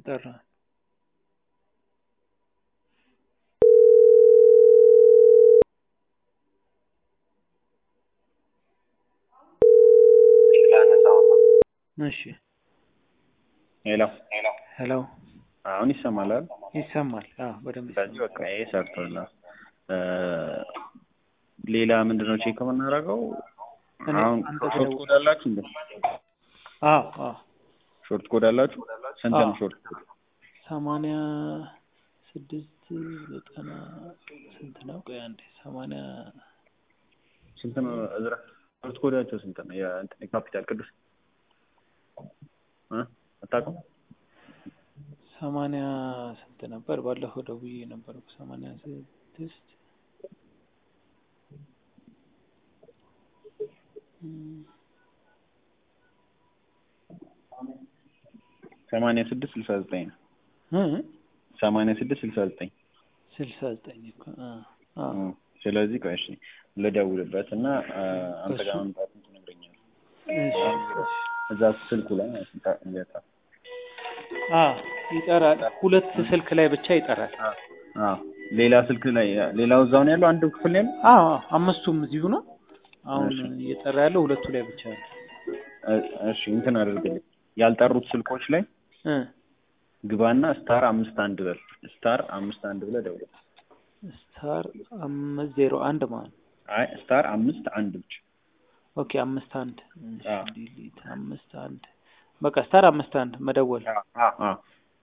ጠራ እሺ ሄሎ ሄሎ አሁን ይሰማል አይደል? ይሰማል አዎ በደንብ ስለዚህ ይሰማል በቃ ይሄ ሰርቶልናል። እ ሌላ ምንድነው ቼክ የምናደርገው? እኔ አሁን አንተ ሾርት ብለው- ኮድ አላችሁ እንዴ? አዎ አዎ ሾርት ኮድ አላችሁ? ስንት ነው አዎ። ሾርት ኮድ? ሰማንያ ስድስት ዘጠና ስንት ነው? ቆይ አንዴ ሰማንያ ስንት ነው እዝራ? ሾርት ኮዳቸው ስንት ነው? የእንትን የካፒታል ቅዱስ እ አታውቅም? ሰማንያ ስንት ነበር? ባለፈው ደውዬ ነበር እኮ ሰማንያ ስድስት እም፣ ሰማንያ ስድስት ስልሳ ዘጠኝ ነው። እ ሰማንያ ስድስት ስልሳ ዘጠኝ ስልሳ ዘጠኝ እኮ አ አ እ ስለዚህ ቆይ እሺ ልደውልበት እና እ አንተ ጋር እሱ- መምጣቱን ትነግረኛለህ። እሺ እዛ ስልኩ ላይ ማለት ነው ይጠፋል። አ ይጠራል። ሁለት ስልክ ላይ ብቻ ይጠራል። አዎ ሌላ ስልክ ላይ ሌላው እዛው ነው ያለው አንዱ ክፍል ነው ያለው አዎ አዎ፣ አምስቱም እዚሁ ነው። አሁን እሺ። እየጠራ ያለው ሁለቱ ላይ ብቻ ነው። እ- እሺ እንትን አድርግልኝ ያልጠሩት ስልኮች ላይ እ ግባና ስታር አምስት አንድ በል ስታር አምስት አንድ ብለህ ደውል ስታር አምስት ዜሮ አንድ ማለት ነው። አይ ስታር አምስት አንድ ብቻ ኦኬ አምስት አንድ እሺ፣ አዎ። ዲሊት አምስት አንድ በቃ ስታር አምስት አንድ መደወል አዎ አዎ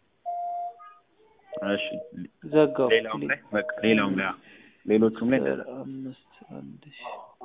እሺ ዘጋው። ሌላውም ላይ በቃ ሌላውም ላይ አዎ። ሌሎቹም ላይ ስታር እንደዛ አምስት አንድ እሺ።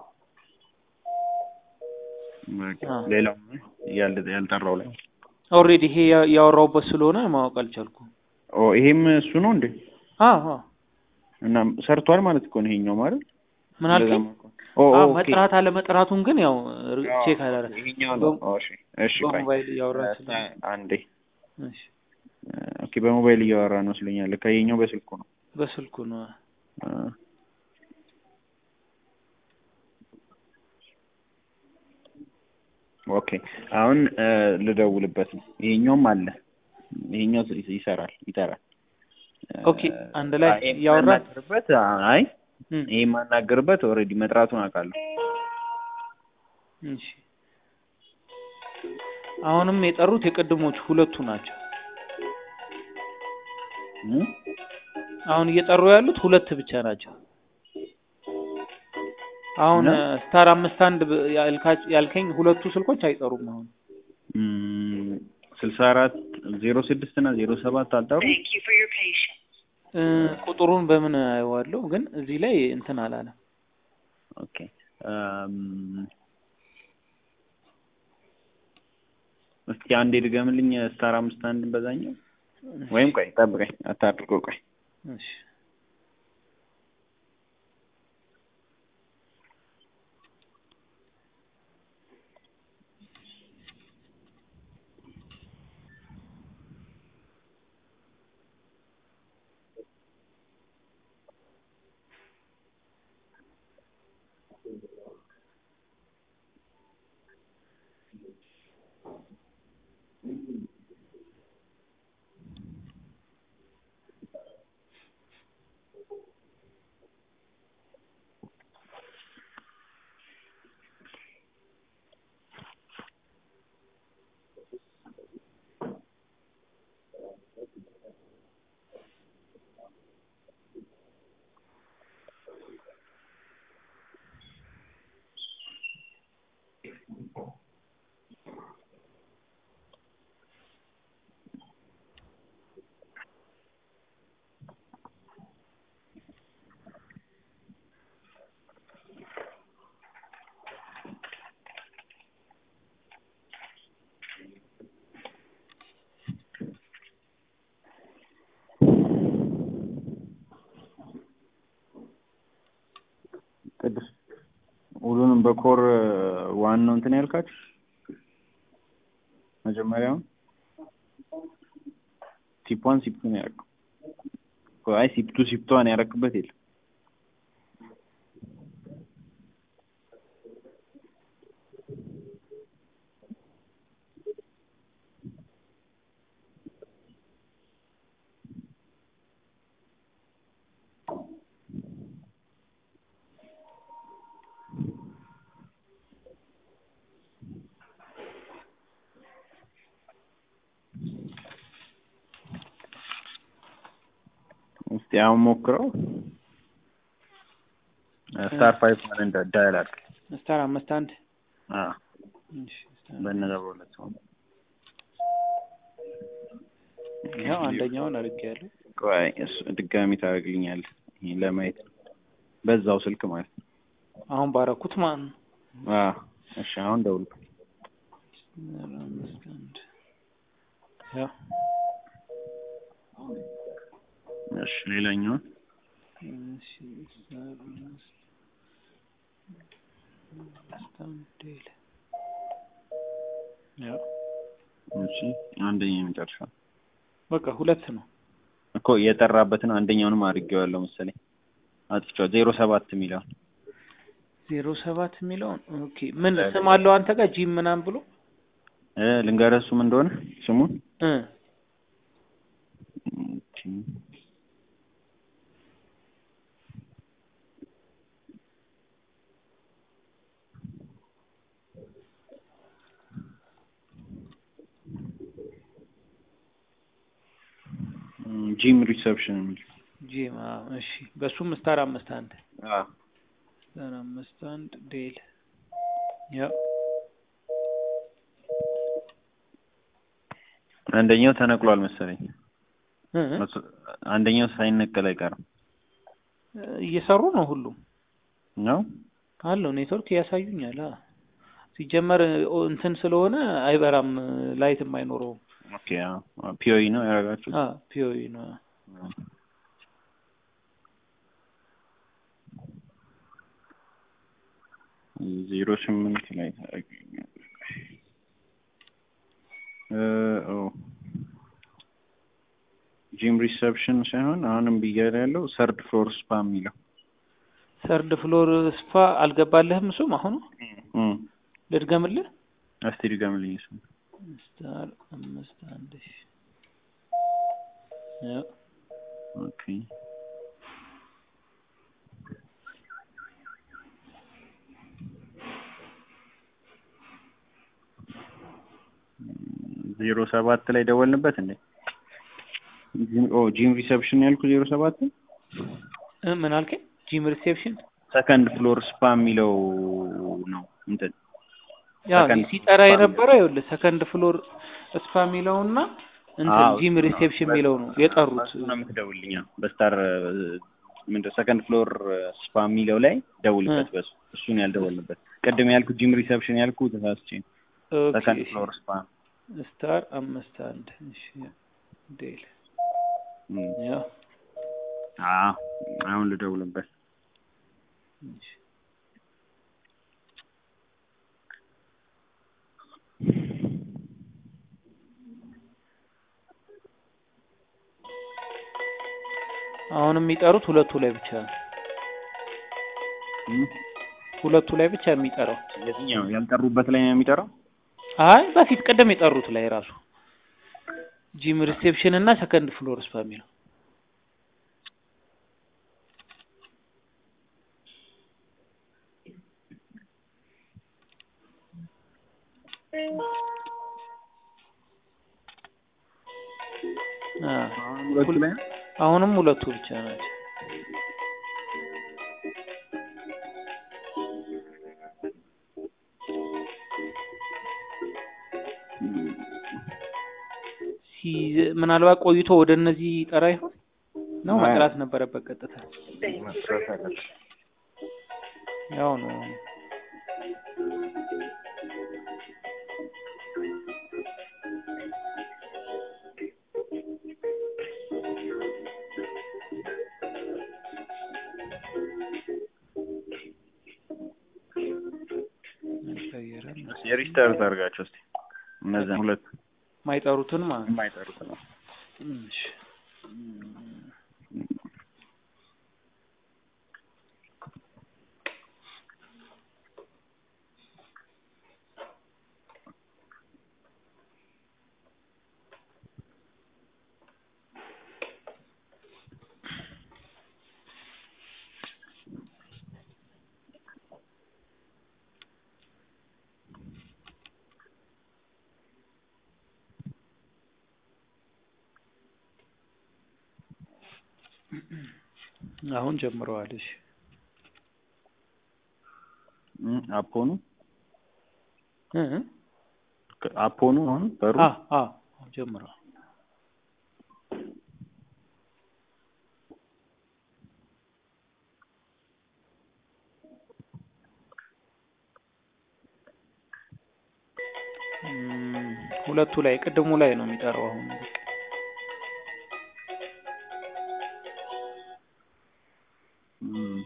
በቃ አዎ። ሌላውም ላይ ያል ያልጠራው ላይ ኦልሬዲ ይሄ ያ- ያወራሁበት ስለሆነ ማወቅ አልቻልኩም። ኦ ይሄም እሱ ነው እንዴ አዎ አዎ እና ሰርቷል ማለት እኮ ነው ይሄኛው ማለት ምን አልከኝ? ኦ ኦ አዎ ኦኬ መጥራት አለመጥራቱን ግን ያው ር- አዎ፣ ቼክ አላረ ይሄኛው ነው ኦ እሺ እሺ ቆይ በሞባይል እያወራች እ፣ ስለሆነ አንዴ እሺ ኦኬ በሞባይል እያወራ ነው ስለኛል ከይሄኛው በስልኩ ነው በስልኩ ነው። እ። ኦኬ አሁን እ፣ ልደውልበት ነው ይሄኛውም አለ ይሄኛው ይ- ይሰራል ይጠራል ኦኬ አንድ ላይ አይ፣ እያወራ የማናገርበት አይ እም፣ ይሄ የማናገርበት ኦልሬዲ መጥራቱን አውቃለሁ እሺ አሁንም የጠሩት የቅድሞቹ ሁለቱ ናቸው። እ? አሁን እየጠሩ ያሉት ሁለት ብቻ ናቸው። አሁን እና? እ፣ ስታር አምስት አንድ ብ- ያልካች- ያልከኝ ሁለቱ ስልኮች አይጠሩም። አሁን እም፣ ስልሳ አራት ዜሮ ስድስት እና ዜሮ ሰባት አልጠሩ እ፣ ቁጥሩን በምን አየዋለሁ ግን እዚህ ላይ እንትን አላለም። ኦኬ እም፣ እስኪ አንዴ ድገምልኝ ስታር አምስት አንድ በዛኛው ወይም ቆይ ጠብቀኝ አታድርገው ቆይ እሺ ቅዱስ ሁሉንም በኮር ዋን ነው እንትን ያልካችሁ መጀመሪያውን ሲፕ ሲፕቱ ነው ያደረገው አይ ሲፕቱ ሲፕቷን ያደረክበት የለም እስቲ አሁን ሞክረው ስታር ፋይቭ ምን እንደ ዳያል አድርግ ስታር አምስት አንድ አ እሺ ስታር በእነዛ በሁለት ሰው ያው አንደኛውን አድርጌያለሁ። ቆይ እሱ ድጋሚ ታደርግልኛለህ ይሄ ለማየት በዛው ስልክ ማለት ነው አሁን ባረኩት ማለት ነው። አ እሺ አሁን ደውል ስታር አምስት አንድ ያው እሺ ሌላኛውን እሺ ስታር አምስት አምስት አንድ ይላል። ያው እሺ አንደኛ የመጨረሻ በቃ ሁለት ነው። እኮ የጠራበትን አንደኛውንም አድርጌዋለሁ መሰለኝ አጥፍቼዋለሁ ዜሮ ሰባት የሚለውን ዜሮ ሰባት የሚለውን ኦኬ ምን ስም አለው አንተ ጋር ጂም ምናምን ብሎ እ ልንገርህ እሱም እንደሆነ ስሙን እ ኦኬ ጂም ሪሰፕሽን የሚል ጂም አዎ፣ እሺ በሱም ስታር አምስት አንድ አ ስታር አምስት አንድ ዴል ያው አንደኛው ተነቅሏል መሰለኝ እ አንደኛው ሳይነቀል አይቀርም እየሰሩ ነው ሁሉም ነው አለው ኔትወርክ ያሳዩኛል። አ ሲጀመር ኦ- እንትን ስለሆነ አይበራም፣ ላይትም አይኖረውም። ኦኬ ፒኦኢ ነው ያደረጋችሁት አ ፒኦኢ ነው። ዜሮ ስምንት ላይ ታገኛለህ እ ኦ ጂም ሪሰፕሽን ሳይሆን አሁንም ብያለሁ ያለው ሰርድ ፍሎር ስፓ የሚለው ሰርድ ፍሎር ስፓ አልገባልህም? እሱም አሁኑ እም ልድገምልህ። እስቲ ድገምልኝ እሱ ስታር አምስት አንድ ሺ ያው ኦኬ ዜሮ ሰባት ላይ ደወልንበት እንዴ? ጂም- ኦ ጂም ሪሰፕሽን ያልኩ ዜሮ ሰባት እ ምን አልከኝ? ጂም ሪሴፕሽን ሰከንድ ፍሎር ስፓ የሚለው ነው እንትን ያው ሰከንድ ሲጠራ ስፓ የነበረው ይኸውልህ ሰከንድ ፍሎር ስፓ የሚለውና እንትን አዎ፣ ጂም እሱ ነው። ሪሴፕሽን የሚለው ነው የጠሩት። እሱ ነው የምትደውልልኝ። አዎ። በስታር ምንድን ሰከንድ ፍሎር ስፓ የሚለው ላይ ደውልበት። በሱ እሱን ያልደወልንበት ቅድም ያልኩ ጂም ሪሰፕሽን ያልኩ ተሳስቼ ነው። ኦኬ ሰከንድ ፍሎር ስፓ ስታር አምስት አንድ እሺ ዴል እም። ያው አዎ አሁን ልደውልበት። እሺ አሁን የሚጠሩት ሁለቱ ላይ ብቻ ነው። እም። ሁለቱ ላይ ብቻ የሚጠራው የትኛው ያልጠሩበት ላይ ነው የሚጠራው? አይ በፊት ቀደም የጠሩት ላይ ራሱ ጂም ሪሴፕሽን እና ሰከንድ ፍሎር ስፓ የሚለው አ አሁን ሁለቱ ላይ ነው? አሁንም ሁለቱ ብቻ ናቸው። ሲ- ምናልባት ቆይቶ ወደ እነዚህ ጠራ ይሆን ነው አይ። መጥራት ነበረበት ቀጥታ መስራት አለበት። ያው ነው አልቀየረም። የሪስታርት አድርጋቸው እስኪ እነዚያን ሁለት ማይጠሩትን ማለት ነው። የማይጠሩት ነው። እሺ። አሁን ጀምረዋል። እሺ እም፣ አፖኑ እ አፖኑ አሁን በሩ አ አ ጀምረዋል። እም፣ ሁለቱ ላይ ቅድሙ ላይ ነው የሚጠራው አሁን እም፣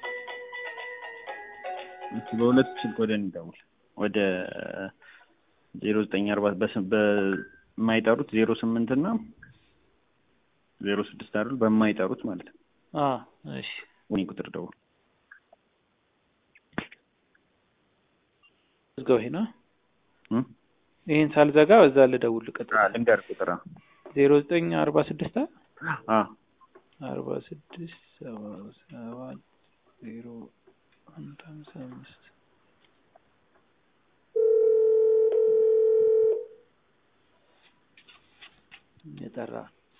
እሺ፣ በሁለት ስልክ ወደ እኔ ደውል። ወደ ዜሮ ዘጠኝ አርባ በስ- በማይጠሩት ዜሮ ስምንት እና ዜሮ ስድስት አይደል? በማይጠሩት ማለት ነው። አ እሺ ወኔ ቁጥር ደውል። ዝጋው ይሄና እም? ይሄን ሳልዘጋ በዛ ልደውል ቀጥታ አ ልንገር ቁጥር አ ዜሮ ዘጠኝ አርባ ስድስት አ አርባ ስድስት ሰባ ሰባት ዜሮ አንድ ሀምሳ አምስት የጠራ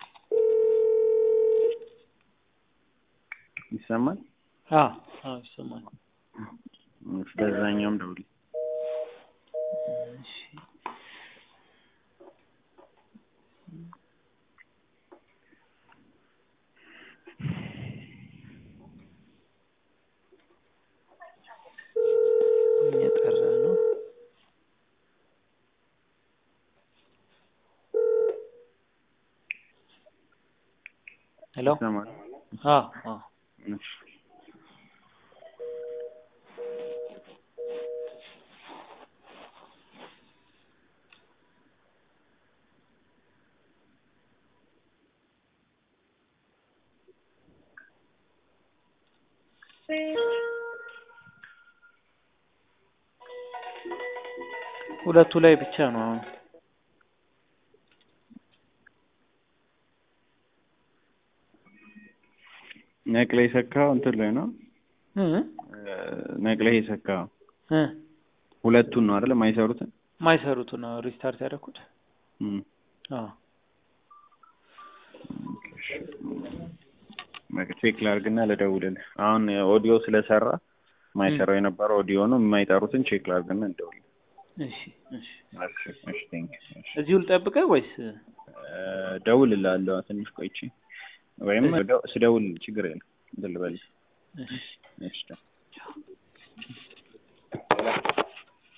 ይሰማል። አ አ ይሰማል። እሺ፣ በዛኛውም ደውል። እሺ የጠራ ነው። ሄሎ ይሰማል። አ አ እሺ ሁለቱ ላይ ብቻ ነው አሁን ነቅለ የሰካው እንትን ላይ ነው። እ ነቅለ የሰካው እ ሁለቱን ነው አይደል? የማይሰሩትን ማይሰሩት ነው ሪስታርት ያደረኩት። እም። አ በቃ ቼክ ላድርግና ልደውልልህ። አሁን ኦዲዮ ስለሰራ የማይሰራው የነበረው ኦዲዮ ነው። የማይጠሩትን ቼክ ላድርግና እንደውል። እሺ እሺ እሺ እሺ፣ ቴንክ ዩ። እሺ እዚሁ ልጠብቅህ ወይስ እደውልልሃለሁ ትንሽ ቆይቼ ወይም ስደውል ችግር የለም እንትን ልበልህ። እሺ እሺ